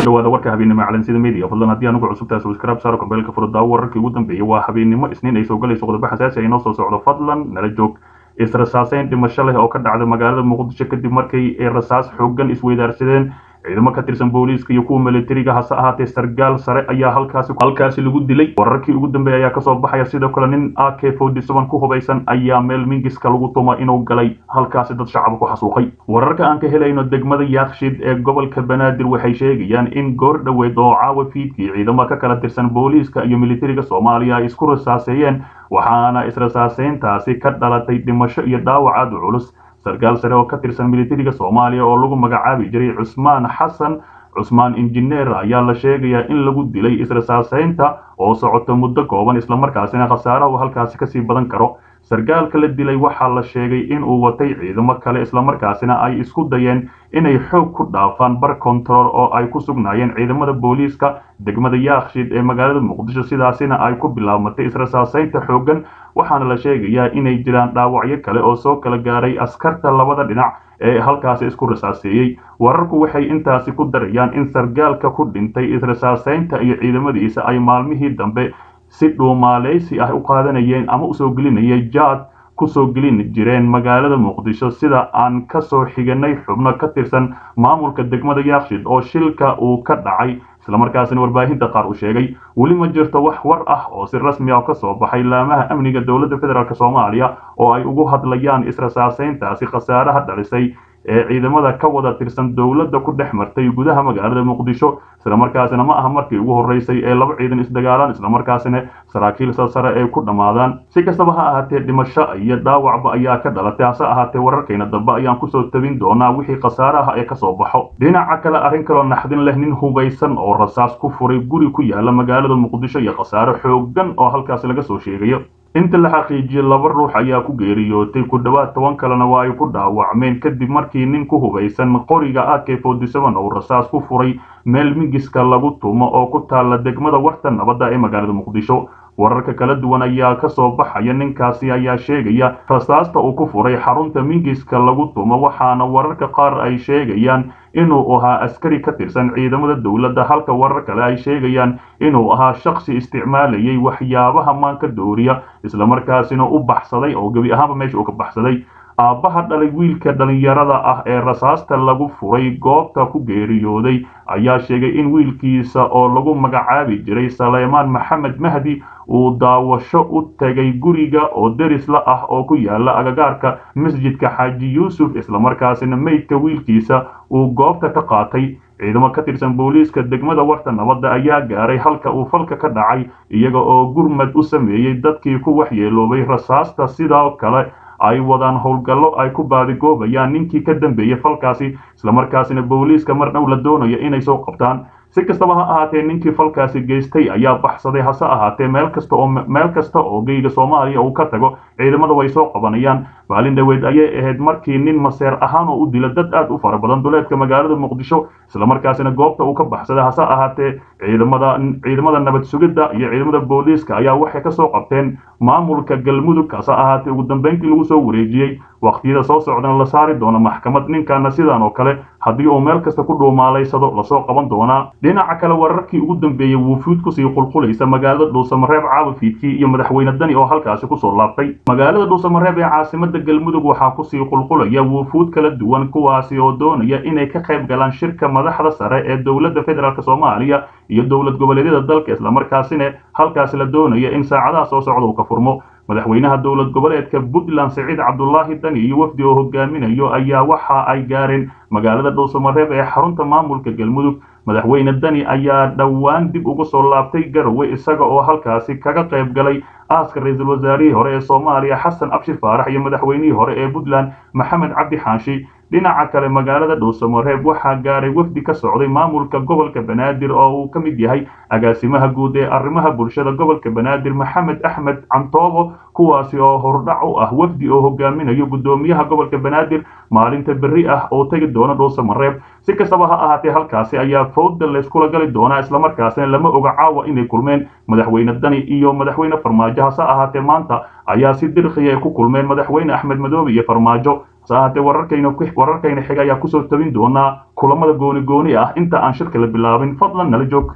dhawaada warka habeennimo calansida media fadlan haddii anugu cusubtahay subscribe saaro kambeelka furdaawo wararkii ugu dambeeyay waa habeennimo isniin ay soo galayso qodobo xasaasi ay noo soo socdo fadlan nala joog israsaaseyn dhimasho leh oo ka dhacday magaalada muqdisho kadib markay ay rasaas xooggan isweydaarsadeen ciidamo ka tirsan booliiska iyo kuwa militariga hase ahaatee sargaal sare ayaa halkaasi halkaasi lagu dilay wararkii ugu dambeeyay ayaa kasoo baxaya sidoo kale nin a k forty seven ku hubaysan ayaa meel mingiska lagu tuma inuu galay halkaasi dad shacab ku xasuuqay wararka aan ka helayno degmada yaakshid ee gobolka banaadir waxay sheegayaan in goor dhoweed oo caawa fiidkii ciidamo ka kala tirsan booliiska iyo militariga soomaaliya ay isku rasaaseeyeen waxaana israsaaseyntaasi ka dhalatay dhimasho iyo dhaawac aad u culus sarkaal sare oo ka tirsan militariga soomaaliya oo lagu magacaabi jiray cusmaan xasan cusmaan injineer ayaa la sheegayaa in lagu dilay israsaaseynta oo socoto muddo kooban islamarkaasina khasaarahu halkaasi kasii badan karo sarkaalka la dilay waxaa la sheegay in uu watay ciidamo kale islamarkaasina ay isku dayeen inay xoog ku dhaafaan bar control oo ay ku sugnaayeen ciidamada booliiska degmada yaakshid ee magaalada muqdisho sidaasina ay ku bilaabmatay israsaaseynta xooggan waxaana la sheegayaa inay jiraan dhaawacyo kale oo soo kala gaaray askarta labada dhinac ee halkaasi isku rasaaseeyey wararku waxay intaasi ku darayaan in sargaalka ku dhintay israsaaseynta iyo ciidamadiisa ay maalmihii dambe si dhuumaaleysi ah u qaadanayeen ama usoo gelinayay jaad kusoo gelin jireen magaalada muqdisho sida aan kasoo xiganay xubno ka tirsan maamulka degmada yaakshid oo shilka uu ka dhacay islamarkaasina warbaahinta qaar uu sheegay weli ma jirto wax war ah oo si rasmi ah kasoo baxay laamaha amniga dowladda federaalk soomaaliya oo ay ugu hadlayaan israsaaseyntaasi khasaaraha dhalisay ee ciidamada ka wada tirsan dowladda ku dhex martay gudaha magaalada muqdisho islamarkaasina ma aha markii ugu horreysay ee laba ciidan isdagaalaan islamarkaasina saraakiil sare ay ku dhammaadaan si kastaba ha ahaatee dhimasho iyo dhaawacba ayaa ka dhalatay hase ahaatee wararkayna dambe ayaan kusoo tabin doonaa wixii khasaaraha ee kasoo baxo dhinaca kale arrin kaloo naxdin leh nin hubaysan oo rasaas ku furay guri ku yaala magaalada muqdisho iyo khasaaro xooggan oo halkaasi laga soo sheegayo inta la xaqiijiyey laba ruux ayaa ku geeriyootay ku dhowaad toban kalena waa ay ku dhaawacmeen kadib markii nin ku hubaysan qoriga a k forty seven uu rasaas ku furay meel mingiska lagu tumo oo ku taalla degmada warta nabadda ee magaalada muqdisho wararka kala duwan ayaa kasoo baxaya ninkaasi ayaa sheegaya rasaasta uu ku furay xarunta mingiska lagu tumo waxaana wararka qaar ay sheegayaan inuu ahaa askari ka tirsan ciidamada dowladda halka warar kale ay sheegayaan inuu ahaa shaksi isticmaalayay waxyaabaha maanka dooriya islamarkaasina u baxsaday oo gebi ahaanba meesha uu ka baxsaday aabbaha dhalay wiilka dhallinyarada ah ee rasaasta lagu furay goobta ku geeriyooday ayaa sheegay in wiilkiisa oo lagu magacaabi jiray saleymaan maxamed mahdi uu daawasho u tegay guriga oo derisla ah oo ku yaala agagaarka masjidka xaaji yuusuf islamarkaasina meydka wiilkiisa uu goobta ka qaatay ciidamo ka tirsan booliiska degmada warta nabadda ayaa gaaray halka uu falka ka dhacay iyaga oo gurmad u sameeyey dadkii ku waxyeeloobay rasaasta sidoo kale ay wadaan howlgallo ay ku baadigoobayaan ninkii ka dambeeyey falkaasi islamarkaasina booliiska mar dhow la doonayo inay soo qabtaan si kastaba ha ahaatee ninkii falkaasi geystay ayaa baxsaday hase ahaatee meel kasta oo meel kasta oo geyga soomaaliya uu ka tago ciidamada way soo qabanayaan maalin dhaweed ayay ahayd markii nin maseer ahaan oo u dila dad aad u fara badan duleedka magaalada muqdisho islamarkaasina goobta uu ka baxsaday hase ahaatee ciidamada ciidamada nabad sugidda iyo ciidamada booliiska ayaa waxay kasoo qabteen maamulka galmudug hase ahaatee ugu dambeyntii lagu soo wareejiyey waqtiyada soo socdana la saari doono maxkamad ninkaana sidan oo kale haddii uu meel kasta ku dhuumaalaysado lasoo qaban doonaa dhinaca kale wararkii ugu dambeeyey wuufuud kusii qulqulaysa magaalada dhuusamareeb caawa fiidkii iyo madaxweyne dani oo halkaasi kusoo laabtay magaalada dhuusamareeb ee caasimada galmudug waxaa kusii qulqulaya wuufuud kala duwan kuwaasi oo doonaya inay ka qayb galaan shirka madaxda sare ee dowladda federaalk soomaaliya iyo dowlad goboleedyada dalka islamarkaasina halkaasi la doonaya in saacadaha soo socda uu ka furmo madaxweynaha dowlad goboleedka puntland siciid cabdulaahi dani iyo wafdi oo hogaaminayo ayaa waxa ay gaareen magaalada dhuusamareeb ee xarunta maamulka galmudug madaxweyne dani ayaa dhowaan dib ugu soo laabtay garowe isaga oo halkaasi kaga qayb galay aaska ra-iisul wasaarihii hore ee soomaaliya xasan abshir faarax iyo madaxweynihii hore ee puntland maxamed cabdi xaanshi dhinaca kale magaalada dhuusamareeb waxaa gaaray wafdi ka socday maamulka gobolka banaadir oo uu ka mid yahay agaasimaha guud ee arrimaha bulshada gobolka banaadir maxamed axmed cantoobo kuwaasi oo hordhac u ah wafdi oo hogaaminayo guddoomiyaha gobolka banaadir maalinta berri ah oo tegi doona dhuusamareeb si kastaba ha ahaatee halkaasi ayaa fowda layskula gali doonaa islamarkaasina lama oga caawa inay kulmeen madaxweyne dani iyo madaxweyne farmaajo hase ahaatee maanta ayaa si dirqiya ay ku kulmeen madaxweyne axmed madoobe iyo farmaajo saahate wararkayna wararkayna xiga ayaa kusoo tabin doonaa kulamada gooni gooni ah inta aan shirka la bilaabin fadlan nala joog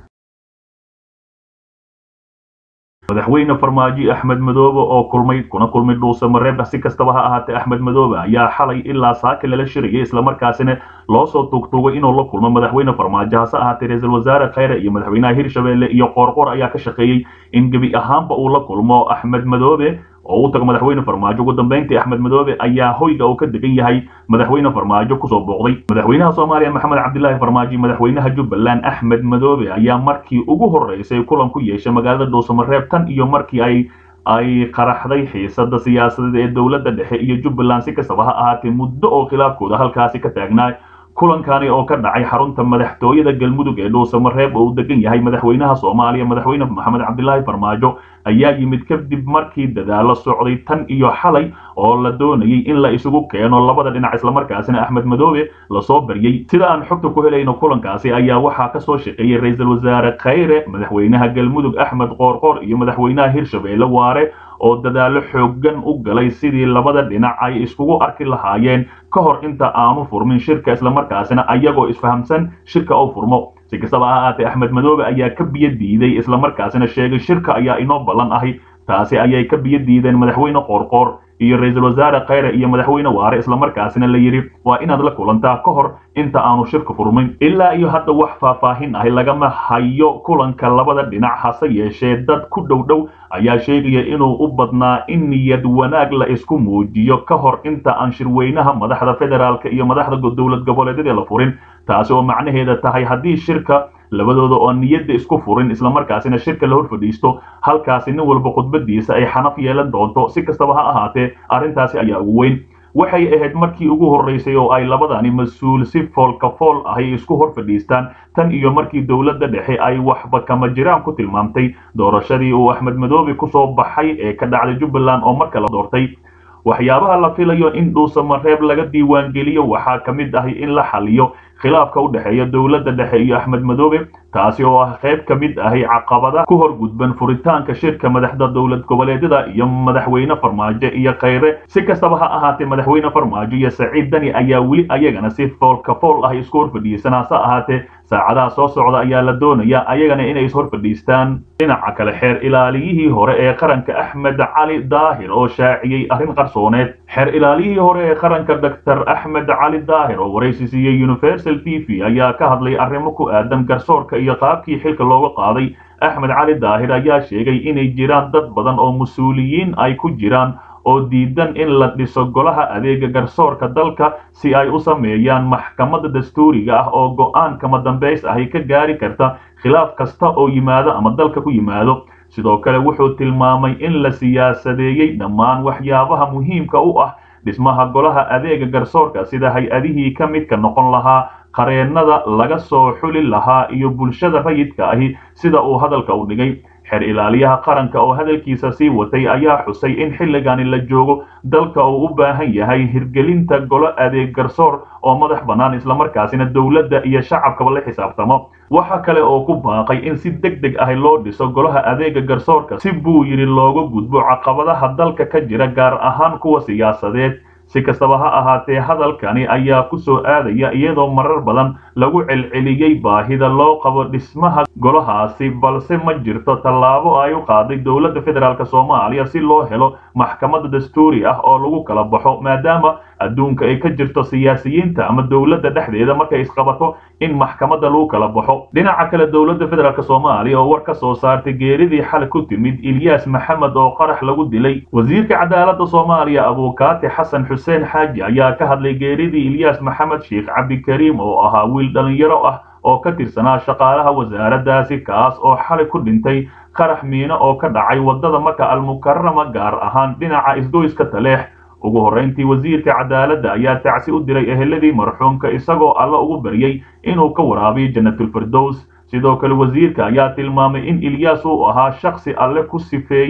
madaxweyne farmaajo axmed madoobe oo kulmay kuna kulmay dhuuse mareeb si kastaba ha ahaatee axmed madoobe ayaa xalay ilaa saaka lala shirayay islamarkaasina loo soo tuugtuugay inuu la kulmo madaxweyne farmaajo hase ahaatee ra-iisul wasaare khayre iyo madaxweynaha hirshabelle iyo qoorqoor ayaa ka shaqeeyey in gebi ahaanba uu la kulmo axmed madoobe oo u tago madaxweyne farmaajo ugu dambeyntii axmed madoobe ayaa hoyga uu ka degan yahay madaxweyne farmaajo kusoo booqday madaxweynaha soomaaliya maxamed cabdilaahi farmaajo iyo madaxweynaha jubbaland axmed madoobe ayaa markii ugu horreysay kulan ku yeeshay magaalada dhuusamareeb tan iyo markii ay ay qaraxday xiisada siyaasadeed ee dowladda dhexe iyo jubbaland si kastaba ha ahaatee muddo oo khilaafkooda halkaasi ka taagnaa kulankani oo ka dhacay xarunta madaxtooyada galmudug ee dhuusamareeb oo uu degan yahay madaxweynaha soomaaliya madaxweyne maxamed cabdilaahi farmaajo ayaa yimid kadib markii dadaalo socday tan iyo xalay oo la doonayay in la isugu keeno labada dhinac islamarkaasina axmed madoobe lasoo baryey sida aan xogta ku helayno kulankaasi ayaa waxaa kasoo shaqeeyey ra-iisul wasaare khayre madaxweynaha galmudug axmed qoorqoor iyo madaxweynaha hirshabelle waare oo dadaalo xooggan u galay sidii labada dhinac ay iskugu arki lahaayeen ka hor inta aanu furmin shirka islamarkaasina ayagoo isfahamsan shirka uu furmo si kastaba ha ahaatee axmed madoobe ayaa ka biyo diiday islamarkaasina sheegay shirka ayaa inoo ballan ahi taasi ayay ka biyo diideen madaxweyne qoorqoor iyo ra-iisul wasaare khayre iyo madaxweyne waare islamarkaasina la yidhi waa inaad la kulantaa ka hor inta aanu shirka furmin ilaa iyo hadda wax faahfaahin ahi lagama hayo kulanka labada dhinac hase yeeshee dad ku dhow dhow ayaa sheegaya inuu u badnaa in niyad wanaag la isku muujiyo ka hor inta aan shirweynaha madaxda federaalka iyo madaxda dowlad goboleedyada la furin taasi oo macnaheeda tahay haddii shirka labadooda oo niyadda isku furin islamarkaasina shirka la hor fadhiisto halkaasi nin walba khudbadiisa ay xanaf yeelan doonto si kastaba ha ahaatee arrintaasi ayaa ugu weyn waxay ahayd markii ugu horreysay oo ay labadani mas-uul si foolka fool ahy isku hor fadhiistaan tan iyo markii dowladda dhexe ay waxba kama jiraan ku tilmaamtay doorashadii uu axmed madoobe kusoo baxay ee ka dhacday jubbaland oo marka la doortay waxyaabaha la filayo in dhuusamareeb laga diiwaangeliyo waxaa ka mid ahi in la xaliyo khilaafka u dhexeeya dowladda dhexe iyo axmed madoobe taasi oo ah qayb ka mid ahi caqabada ku hor gudban furitaanka shirka madaxda dowlad goboleedyada iyo madaxweyne farmaajo iyo khayre si kastaba ha ahaatee madaxweyne farmaajo iyo saciid dani ayaa weli ayagana si foolka fool ah isku hor fadhiisan hase ahaatee saacadaha soo socda ayaa la doonaya ayagana inay is hor fadhiistaan dhinaca kale xeer ilaaliyihii hore ee qaranka axmed cali daahir oo shaaciyey arrin qarsooneed xeer ilaaliyihii hore ee qaranka doctor axmed cali daahir oo waraysi siiyey universal t v ayaa ka hadlay arrimo ku aadan garsoorka iyo qaabkii xilka looga qaaday axmed cali daahir ayaa sheegay inay jiraan dad badan oo mas-uuliyiin ay ku jiraan oo diidan in la dhiso golaha adeega garsoorka dalka si ay u sameeyaan maxkamadda dastuuriga ah oo go'aan kama dambays ahi ka gaari karta khilaaf kasta oo yimaado ama dalka ku yimaado sidoo kale wuxuu tilmaamay in la siyaasadeeyey dhammaan waxyaabaha muhiimka u ah dhismaha golaha adeega garsoorka sida hay-adihii ka midka noqon lahaa qareennada laga soo xuli lahaa iyo bulshada rayidka ahi sida uu hadalka u dhigay xeer ilaaliyaha qaranka oo hadalkiisa sii watay ayaa xusay in xilligani la joogo dalka uu u baahan yahay hirgelinta golo adeeg garsoor oo madax bannaan islamarkaasina dowladda iyo shacabkaba la xisaabtamo waxa kale oo ku baaqay in si deg deg ah loo dhiso golaha adeega garsoorka si buu yidhi looga gudbo caqabadaha dalka ka jira gaar ahaan kuwa siyaasadeed si kastaba ha ahaatee hadalkani ayaa ku soo aadaya iyadoo marar badan lagu celceliyey baahida loo qabo dhismaha golahaasi balse ma jirto tallaabo ay u qaaday dowladda federaalk soomaaliya si loo helo maxkamadda dastuuri ah oo lagu kala baxo maadaama adduunka ay ka jirto siyaasiyiinta ama dowladda dhexdeeda markay isqabato in maxkamadda lagu kala baxo dhinaca kale dowladda federaalk soomaaliya oo war ka soo saartay geeridii xal ku timid ilyaas maxamed oo qarax lagu dilay wasiirka cadaaladda soomaaliya abuukaati xasan xuseen xaaji ayaa ka hadlay geeridii ilyaas maxamed sheekh cabdikariim oo ahaa wiil dhalinyaro ah oo ka tirsanaa shaqaalaha wasaaraddaasi kaas oo xalay ku dhintay qarax miino oo ka dhacay waddada maka almukarama gaar ahaan dhinaca isgoyska taleex ugu horrayntii wasiirka cadaaladda ayaa tacsi u diray eheladii marxuumka isagoo alla ugu baryey inuu ka waraabiyo janatulfirdows sidoo kale wasiirka ayaa tilmaamay in ilyaas uu ahaa shakhsi alle ku sifeeyey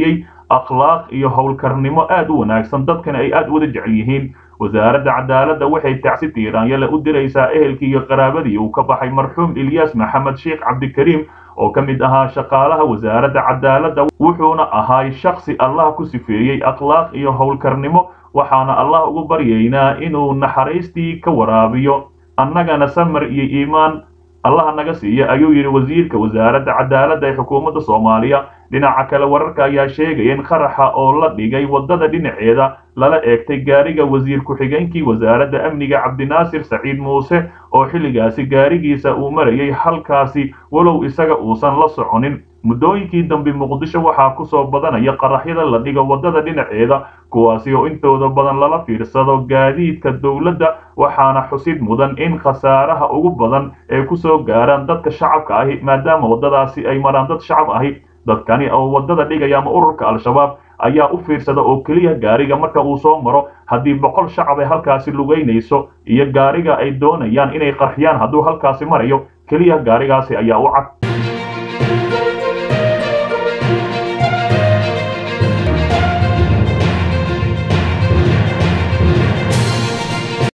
akhlaaq iyo howlkarnimo aad u wanaagsan dadkana ay aad wada jecel yihiin wasaaradda cadaaladda waxay tacsi tiiraanyale u diraysaa ehelkii iyo qaraabadii uu ka baxay marxuum ilyaas maxamed sheekh cabdikariim oo ka mid ahaa shaqaalaha wasaaradda cadaaladda wuxuuna ahaay shaksi allah ku sifeeyey akhlaaq iyo howlkarnimo waxaana allah ugu baryaynaa inuu naxariistii ka waraabiyo annagana samar iyo iimaan allaha naga siiya ayuu yidhi wasiirka wasaaradda cadaaladda ee xukuumadda soomaaliya dhinaca kale wararka ayaa sheegaya in qaraxa oo la dhigay waddada dhinaceeda lala eegtay gaariga wasiir ku-xigeenkii wasaaradda amniga cabdinaasir saciid muuse oo xilligaasi gaarigiisa uu marayay halkaasi walow isaga uusan la soconin muddooyinkii dambe muqdisho waxaa ku soo badanaya qaraxyada la dhigo waddada dhinaceeda kuwaasi oo intooda badan lala fiirsado gaadiidka dowladda waxaana xusid mudan in khasaaraha ugu badan ay ku soo gaaraan dadka shacabka ahi maadaama waddadaasi ay maraan dad shacab ahi dadkani oo waddada dhigaya ama ururka al-shabaab ayaa u fiirsada oo keliya gaariga marka uu soo maro haddii boqol shacab ay halkaasi lugaynayso iyo gaariga ay doonayaan inay qarxiyaan hadduu halkaasi marayo keliya gaarigaasi ayaa u cad